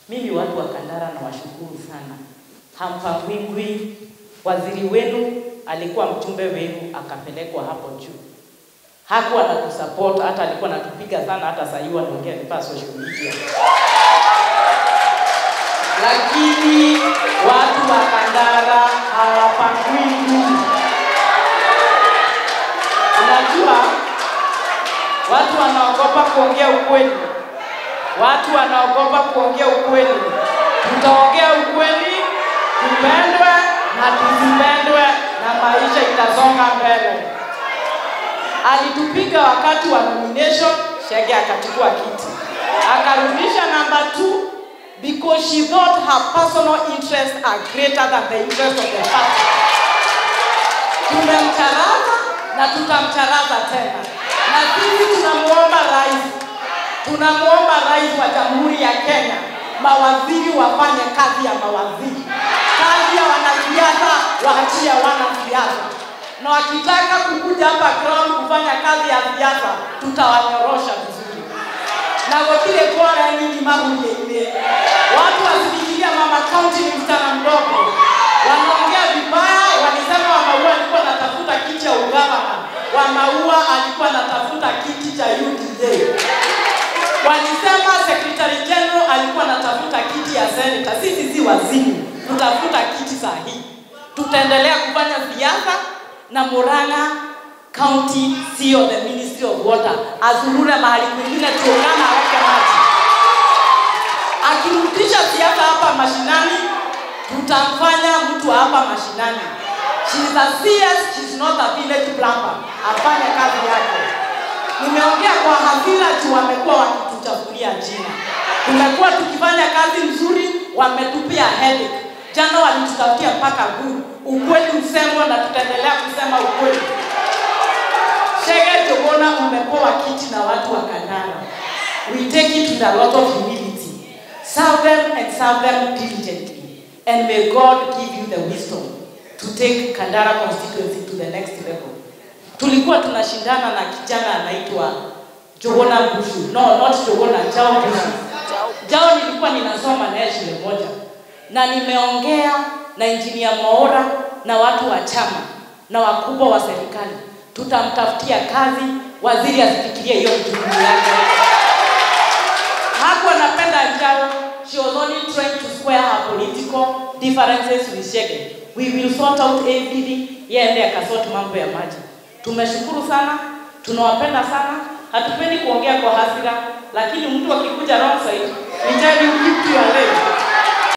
Mimi watu wa Kandara na washukuru sana, hampangwingwi. Waziri wenu alikuwa mjumbe wenu, akapelekwa hapo juu, hakuwa na kusupport, hata alikuwa anatupiga sana, hata saa hii wanaongea nipa social media lakini watu wa Kandara hawapangwingwi. Unajua, watu wanaogopa kuongea ukweli, watu wanaogopa kuongea ukweli. Tutaongea ukweli, tupendwe na tusipendwe, na maisha itasonga mbele. Alitupiga wakati wa nomination, Shege akachukua kiti, akarudisha namba 2 because she thought her personal interests are greater than the interest of the party. Tumemcharaza na tutamcharaza tena, na sisi tunamuomba rais, tunamuomba rais wa Jamhuri ya Kenya, mawaziri wafanye kazi ya mawaziri, kazi ya wanasiasa waachie wanasiasa, na wakitaka kukuja hapa ground kufanya kazi ya siasa, tutawanyorosha vizuri na gotire kwara nini mabuye-inĩ watu wasifikiria mama kaunti ni msichana mdogo wanaongea vibaya walisema wamaua alikuwa anatafuta kiti cha ugavana wamaua alikuwa anatafuta kiti cha UDA walisema secretary general alikuwa anatafuta kiti ya senator sisi si wazimu tutafuta kiti sahihi tutaendelea kufanya siasa na Murang'a county sio the ministry of water azurure mahali kwingine tuungana aweke maji akirudisha siasa hapa mashinani tutamfanya mtu wa hapa mashinani she is a CS, she is not a village plumber afanye kazi yake nimeongea kwa hadhira juu wamekuwa wakituchafulia jina tumekuwa tukifanya kazi nzuri wametupia headache jana walitutafutia mpaka guru ukweli usemwe na tutaendelea kusema ukweli Shege Jogona umepewa kiti na watu wa Kandara. We take it with a lot of humility. Serve them and serve them diligently. And may God give you the wisdom to take Kandara constituency to the next level. Tulikuwa tunashindana na kijana anaitwa Jogona Mbushu. No, not Jogona, Jao Mbushu. Jao nilikuwa ninasoma naye shule moja. Na nimeongea na engineer Mwaora na watu wa chama na wakubwa wa serikali tutamtafutia kazi, waziri asifikirie hiyo jukumu yake. Hakuwa anapenda Njao, she was only trying to square her political differences with Shege. We will sort out everything, yeye ndiye akasort mambo ya maji. Tumeshukuru sana, tunawapenda sana, hatupendi kuongea kwa hasira, lakini mtu akikuja wrong side, we tell you keep to your